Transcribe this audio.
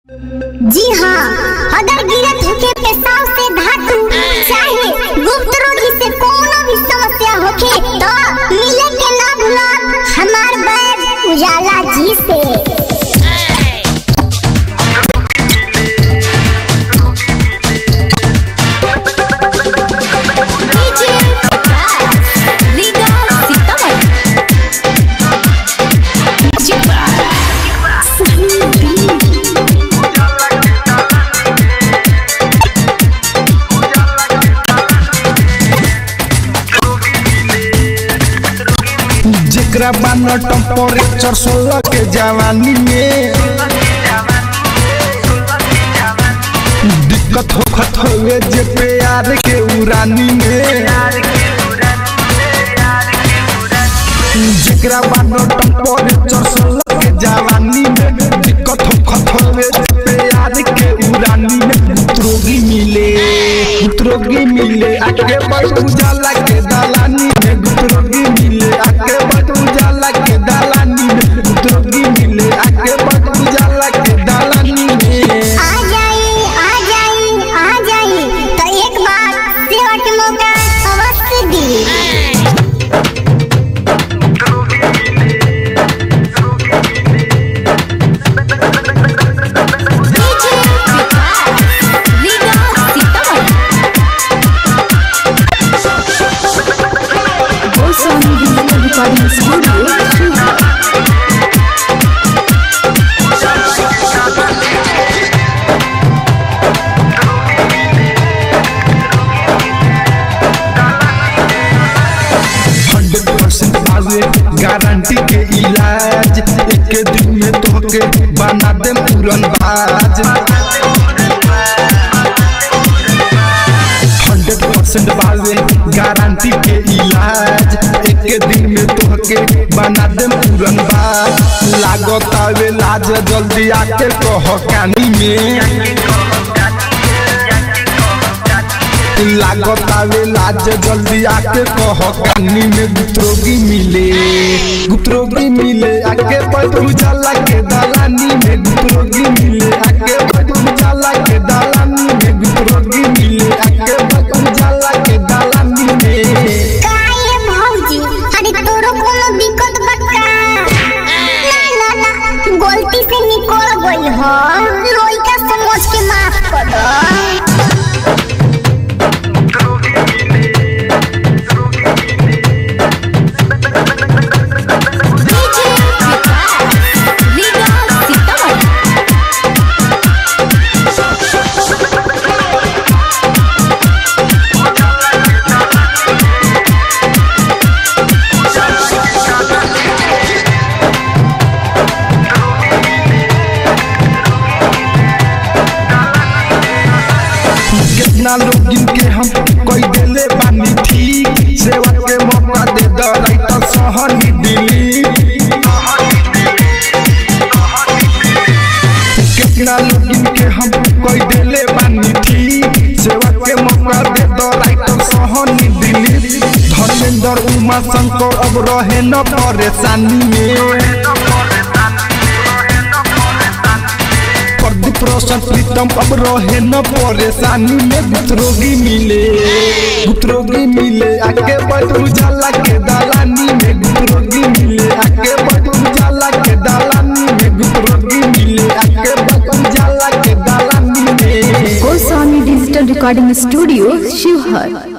जी हाँ अगर गिरत होके पेशाब से धातु चाहे गुप्त रोगी से कोनो भी समस्या होके तो मिले के ना भूला हमार बैग उजाला जी से जेकरा बान टेम्परेचर सोलह के जवानी में दिक्कत होखत हवे जे प्यार के उरानी में जेकरा बान टेम्परेचर सोलह के जवानी में दिक्कत होखत हवे जे प्यार के उरानी में उतरोगी मिले उतरोगी मिले आगे बढ़ उजाला के दलानी में उतरोगी मिले आगे बढ़ उजाला के दलानी में उतरोगी मिले आगे बढ़ उजाला के दलानी में आ जाई आ जाई आ जाई तो एक बार सेवा के मौका अवश्य दी रिकॉर्डिंग स्टूडियो हंड्रेड परसेंट आवे गारंटी के इलाज एक दिन में तोहके बना दे पूरन बाज हंड्रेड परसेंट बावे गारंटी के इलाज एक दिन में तोहके बना दे पूरन बाज लागत आवे लाज जल्दी आके कह कानी में लागत आवे लाज जल्दी आके कह कानी में गुप्तरोगी मिले गुप्तरोगी मिले आके बैठ उजाला के दलानी में गुप्तरोगी मिले आके बैठ उजाला के दलानी में गुप्तरोगी मिले आके बैठ उजाला के दलानी में काहे भौजी अरे तोरो कोनो दिक्कत बका ना ना ना गलती से निकल गई हो लइका समझ के माफ कर दो कितना लोग इनके हम कोई दिले बानी ठीक सेवा के मौका दे द राइटर सहनी दिली कितना लोग इनके हम कोई दिले बानी ठीक सेवा के मौका दे द राइटर सहनी दिली धर्मेंद्र उमा शंकर अब रहे न परेशानी में प्रदीप रोशन प्रीतम अब रहे न परेशानी में गुप्तरोगी मिले गुप्तरोगी मिले आके बैठ उजाला के दलानी में गुप्तरोगी मिले आके बैठ उजाला के दलानी में गुप्तरोगी मिले आके बैठ उजाला के दलानी में Goswami digital recording studio Sheohar